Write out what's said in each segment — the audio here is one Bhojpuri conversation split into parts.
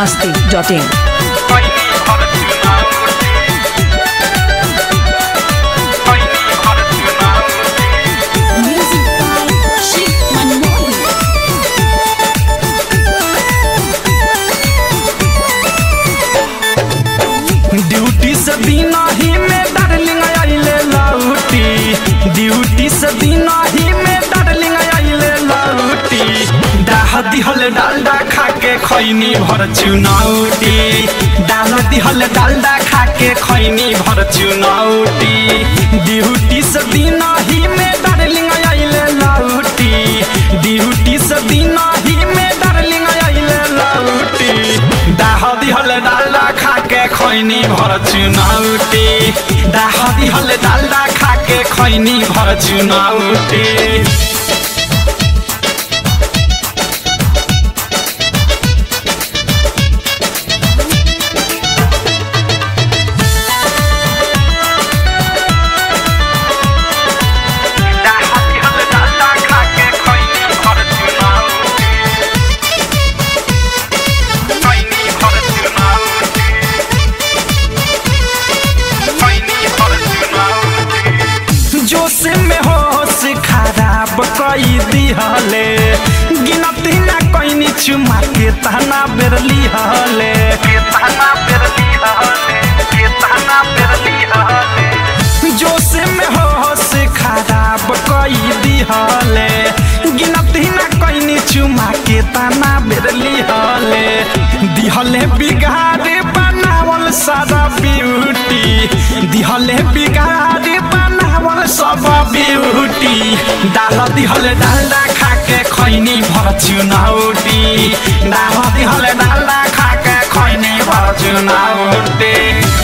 masti.in. Music by Sheikh Manmohan. Duty से दिन ही में डार्लिंग आइले लौटी ड्यूटी से दिन ही में डार्लिंग आइले लौटी डाह दिहल डालडा खा के खैनी भर चुनौटी डाल दिहल डालडा खा के खैनी भर चुनौटी ड्यूटी से दिन ही में डार्लिंग आइले लौटी ड्यूटी से दिन ही में डार्लिंग आइले लौटी डाह दिहल डालडा खा के खैनी भर चुनौटी डाह दिहल डालडा खा के खैनी भर चुनौटी जोश में होश खराब कई दिहले गिनती ना कैनी चुमा के तना बेर लिहले के तना बेर लिहले के तना बेर लिहले जोश में होश खराब कई दिहले गिनती ना कैनी चुमा के तना बेर लिहले दिहले बिगाड़े बनावल सारा ब्यूटी दिहले बिगाड़े बनावल सब ब्यूटी डाल दिहल डालडा खा के खैनी भर चुनौटी डाल दिहल डालडा खा के खैनी भर चुनौटी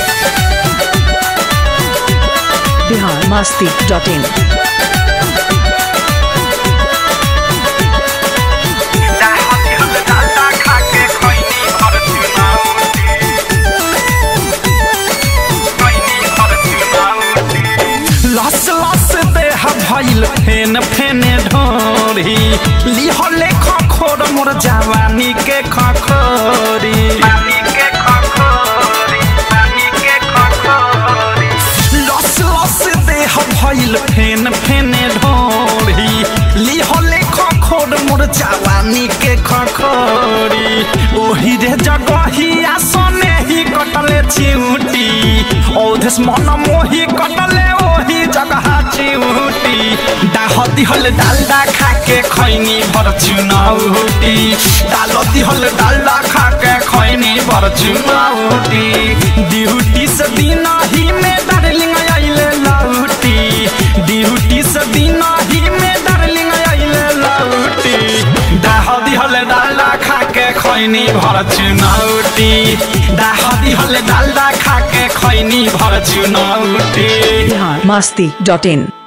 Bihar masti.in. लस लस देह भइल फेन फेने ढोरी लिहले खखोर मोर जवानी के खखोरी लस लस देह भइल फेन फेने ढोरी लिहले खखोर मोर जवानी के खखोरी ओही रे जगहिया सने ही कटले चिउटी औधस मन मोही कटले ओही जगह चिउटी डाह दिहल डालडा खा के खैनी भर चुनौटी डाल दिहल डालडा खा के खैनी भर चुनौटी ड्यूटी से दिन ही में डार्लिंग आइले लौटी ड्यूटी से दिन ही में डार्लिंग आइले लौटी डाह दिहल डालडा खा के खैनी भर चुनौटी डाह दिहल डालडा खा के खैनी भर चुनौटी Bihar masti.in.